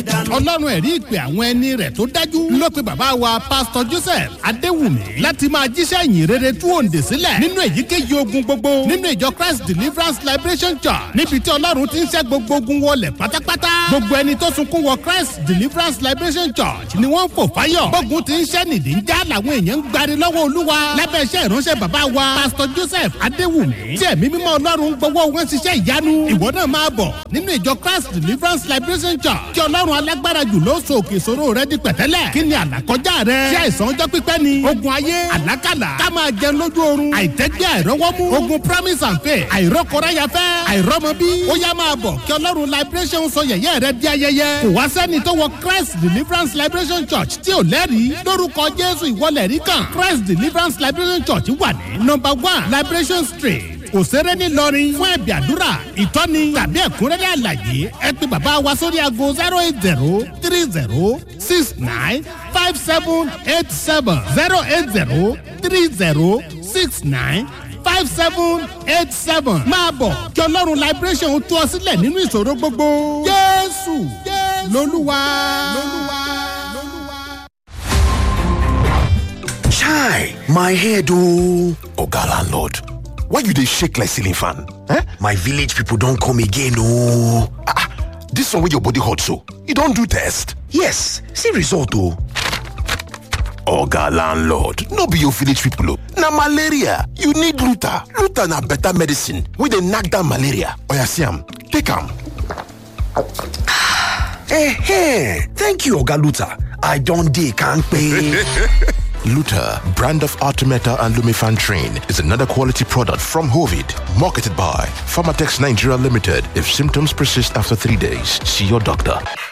ọlọ́run ẹ̀rí ìpè àwọn ẹni rẹ̀ tó dájú ló pe bàbá wa pásítọ̀ joseph adéwùmí láti máa jíṣẹ́ ìyìn rere tú òǹdè sílẹ̀ nínú èyíkéyìí ogun gbogbo nínú ìjọ christ deliverance liberation church níbi tí ọlọ́run ti ń ṣẹ́ gbogbo ogun wọlé pátápátá gbogbo ẹni tó sunkún wọ christ deliverance liberation church ni wọ́n ń fò fáyọ̀ gbógun ti ń ṣẹ́ nìdí ń já làwọn èèyàn ń gbari lọ́wọ́ olúwa lábẹ́ iṣẹ́ ìránṣẹ́ bàbá wa pásítọ̀ joseph adéwùmí tí ẹ̀mí mímọ́ ọlọ́run gbowó wọn ṣiṣẹ́ ìyanu ìwọ náà máa bọ̀ nínú ìjọ christ deliverance liberation church kí ọlọ́run alágbára jù ló so òkè ìṣòro rẹ di pẹ̀tẹ́lẹ̀ kí ni àlàkọjá rẹ ṣé àìsàn ọjọ́ pípẹ́ ni ogun ayé àlákàlà ká máa jẹun lójú oorun àìtẹ́gbẹ́ àìrọ́wọ́mú ogun promise and faith àìrọ́kọ̀ráyafẹ́ àìrọ́mọbí ó yá máa bọ̀ kí ọlọ́run liberation sọ yẹ̀yẹ́ rẹ di ayẹyẹ kò wá sẹ́ni tó wọ christ deliverance liberation church tí ò lẹ́rìí lórúkọ jésù ìwọlẹ̀ rí kan christ deliverance liberation church wà ní number one liberation street òṣèré ńìlọrin fún ẹ̀bì àdúrà ìtọ́ni tàbí ẹ̀kúnrẹ́rẹ́ àlàyé ẹ pé bàbá wa sórí aago zero eight zero three zero six nine five seven eight seven zero eight zero three zero six nine five seven eight seven máa bọ̀ kí ọlọ́run liberation tú ọ sílẹ̀ nínú ìṣòro gbogbo jésù lolúwa. chai my head ooo oga landlord why you dey shake like ceiling fan eh my village people don come again ooo ah this one wey your body hot so you don do test yes see result o. oga landlord no be your village people o na malaria you need luta luta na better medicine wey dey knack down malaria oya see am take am. Eh, thank you oga luta i don dey kampe. Luta, brand of Artemeta and Lumifan Train, is another quality product from Hovid, marketed by Pharmatex Nigeria Limited. If symptoms persist after three days, see your doctor.